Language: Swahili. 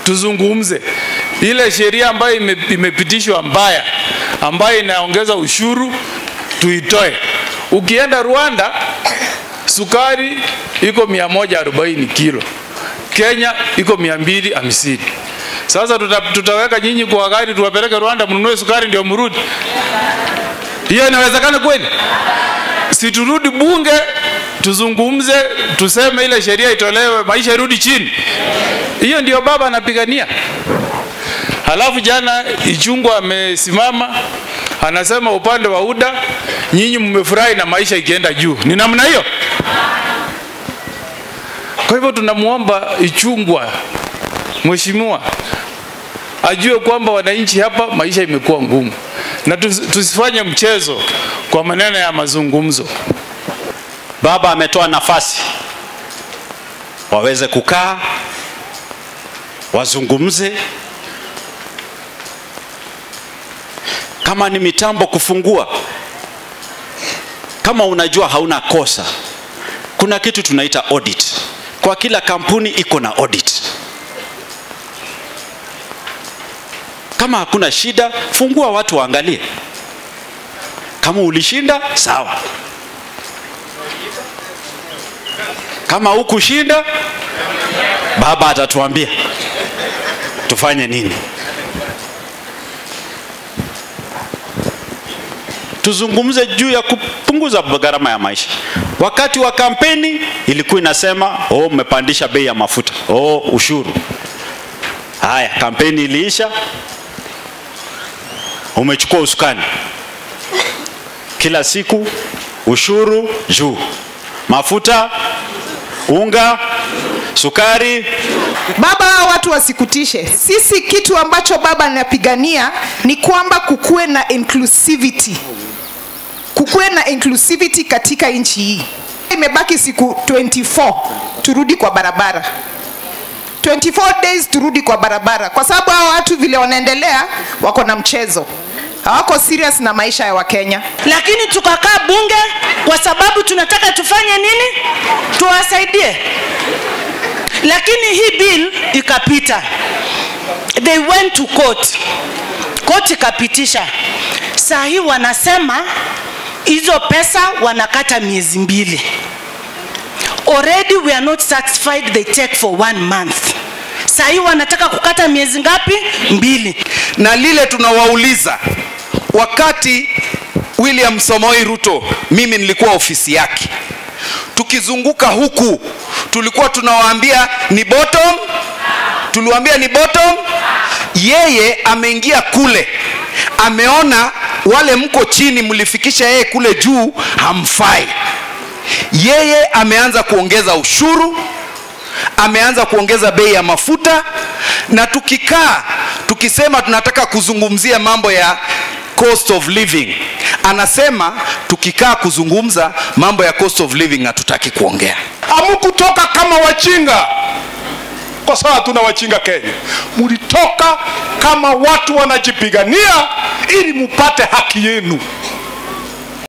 tuzungumze ile sheria ambayo ime, imepitishwa mbaya ambayo inaongeza ushuru tuitoe. Ukienda Rwanda sukari iko 140 kilo, Kenya iko 250. Sasa tuta, tutaweka nyinyi kwa gari tuwapeleke Rwanda mnunue sukari ndio mrudi? Hiyo inawezekana kweli? Si turudi bunge tuzungumze, tuseme ile sheria itolewe, maisha irudi chini. Hiyo ndio baba anapigania. Halafu jana Ichungwa amesimama anasema upande wa UDA nyinyi mmefurahi na maisha ikienda juu. Ni namna hiyo? Kwa hivyo tunamwomba Ichungwa, mheshimiwa, ajue kwamba wananchi hapa maisha imekuwa ngumu, na tus- tusifanye mchezo kwa maneno ya mazungumzo. Baba ametoa nafasi waweze kukaa wazungumze, kama ni mitambo kufungua, kama unajua hauna kosa, kuna kitu tunaita audit. Kwa kila kampuni iko na audit. Kama hakuna shida, fungua watu waangalie. Kama ulishinda, sawa. Kama hukushinda, baba atatuambia tufanye nini. Tuzungumze juu ya kupunguza gharama ya maisha. Wakati wa kampeni ilikuwa inasema oh, mmepandisha bei ya mafuta, oh, ushuru. Haya, kampeni iliisha, umechukua usukani, kila siku ushuru juu, mafuta, unga, sukari. Baba, hawa watu wasikutishe. Sisi kitu ambacho baba anapigania ni kwamba kukuwe na inclusivity, kukuwe na inclusivity katika nchi hii. Imebaki siku 24 turudi kwa barabara 24 days turudi kwa barabara, kwa sababu hawa watu vile wanaendelea wako na mchezo, hawako serious na maisha ya Wakenya. lakini tukakaa bunge kwa sababu tunataka tufanye nini? Tuwasaidie. Lakini hii bill ikapita, they went to court, court ikapitisha. Saa hii wanasema hizo pesa wanakata miezi mbili. Already we are not satisfied they take for one month. Saa hii wanataka kukata miezi ngapi? Mbili. na lile tunawauliza wakati William Somoi Ruto, mimi nilikuwa ofisi yake, tukizunguka huku tulikuwa tunawaambia ni bottom, tuliwaambia ni bottom. Yeye ameingia kule, ameona wale mko chini, mlifikisha yeye kule juu, hamfai. Yeye ameanza kuongeza ushuru, ameanza kuongeza bei ya mafuta, na tukikaa tukisema tunataka kuzungumzia mambo ya cost of living, anasema tukikaa kuzungumza mambo ya cost of living hatutaki kuongea. Hamkutoka kama wachinga, kwa sababu hatuna wachinga Kenya. Mlitoka kama watu wanajipigania ili mupate haki yenu.